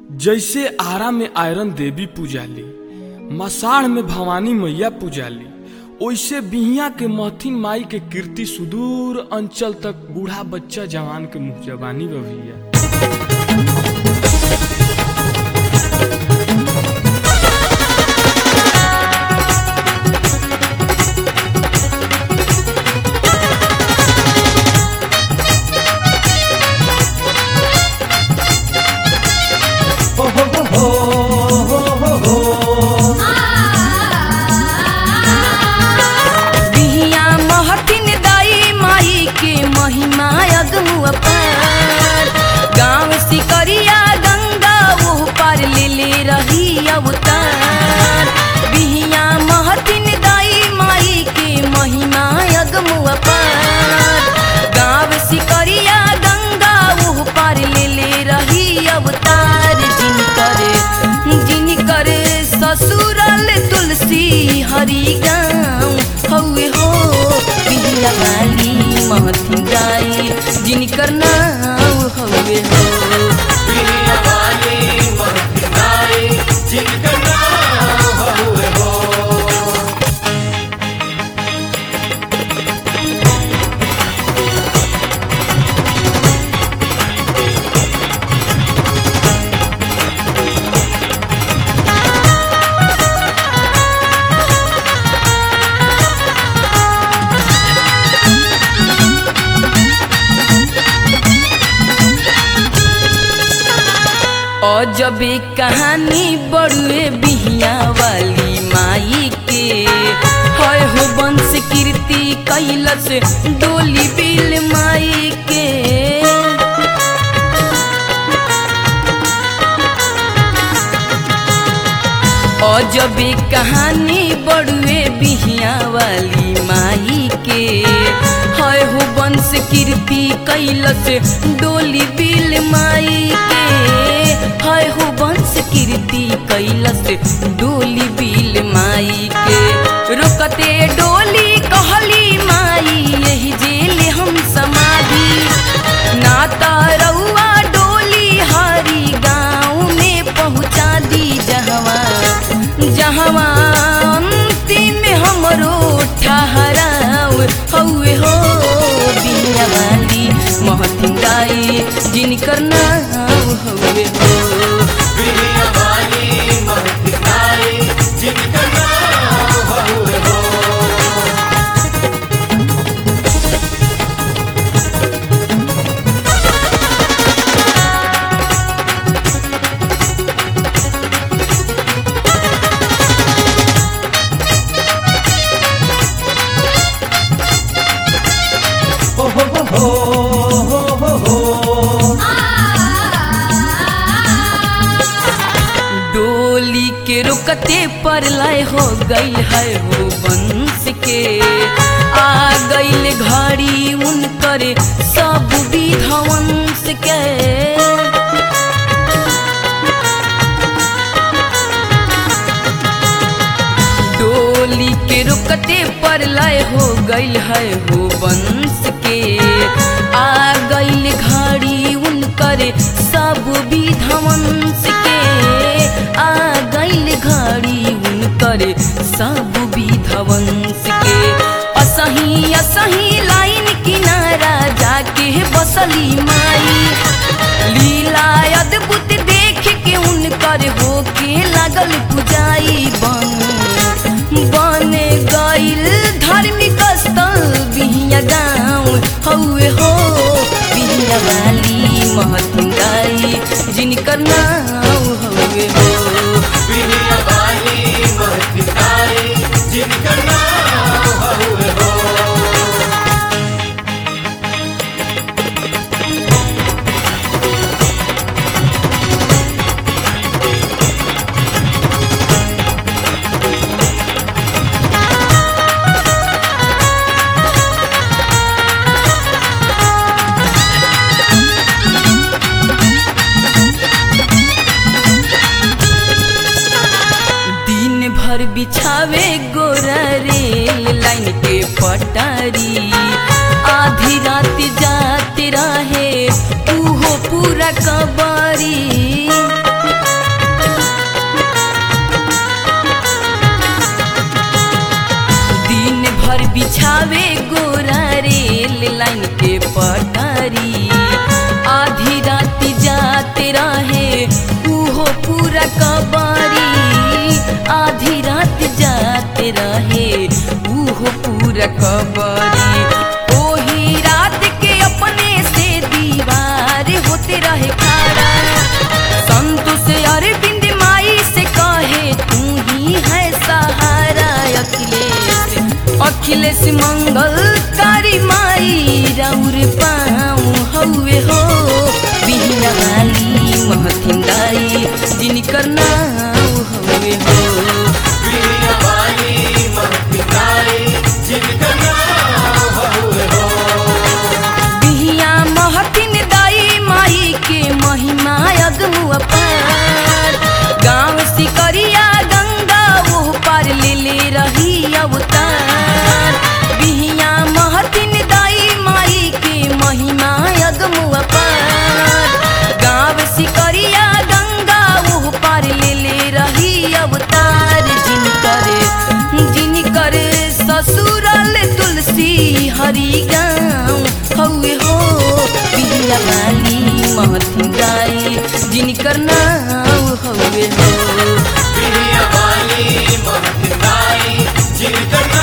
जैसे आरा में आयरन देवी पूजाली मसाढ़ में भवानी मैया पूजाली ओइसे बिहिया के महथिन माई के कीर्ति सुदूर अंचल तक बूढ़ा बच्चा जवान के मुंह जबानी बभिया बिहिया महथिन दाई माई के महिमा अगमु अपार गाँव सिकरिया गंगा वो पार ले ले रही अवतार बिहिया महथिन दाई माई के महिमा अगमु अपार गाँव सिकरिया गंगा वो पार ले ले रही अवतार जिनकर जिनकर ससुरल तुलसी हरि गाँव हौवे हो बिहिया वाली महथिन गाई जिनकर नाम हौवे हो अजबे कहानी बड़ुए बिहिया वाली माई के हय हो वंश कीर्ति कैलस डोली बिल माई के अजबे कहानी बड़ुए बिहिया वाली माई के हय हो वंश कीर्ति कैलस डोली बिल माई के हय हो वंश कीर्ति कैलस डोली बिल माई के रुकते डोली कहली माई यही जेल हम समाधि नाता रउआ डोली हरी गाँव में पहुँचा दी जहवा जहवा अंतिम हमरो ठहराव हौवे हो बिया वाली महथिन गाई जिनकर नाम हौवे हो डोली के रुकते पर लय हो गई है हो वंश के आ गईल घड़ी उनकर सब विधवंश के डोली के रुकते पर लय हो गईल है हो वंश के आ गईल घड़ी उनकर सब विधवंश के आ गईल घड़ी उनकर सब विधवंश के असही असही लाइन किनारा जाके बसली माई लीला अद्भुत देख के उनकर होके लागल पुजाई बन बन गईल धार्मिक स्थल बिहिया गाँव हौवे हो बिहिया वाली महतिन गाई जिनकर नाम हौवे हो दिन भर बिछावे गोरा रेल लाइन के पटारी आधी रात जाते रहे उहो पूरा कबारी खबरी ओही रात के अपने से दीवार होते रहे खड़ा संतोष अरविंद माई से कहे तू ही है सहारा अखिलेश अखिलेश मंगल कारी माई राउर पाऊँ हौवे हो बिहना वाली महथिन दाई जिनकर नाम हौवे हो बिहिया महथिन दाई माई के महिमा अगमु अपार गाँव सिकरिया गंगा वो पार ले ले रही अवतार बिहिया महथिन दाई माई के महिमा अगमु अपार गाँव सिकरिया गंगा वो पार ले ले रही अवतार जिनकर जिनकर ससुरल तुलसी हरि गाँव हौवे हो बिहिया वाली महथिन गाई जिनकर नाम हौवे हो वाली महत्ताई जिनकर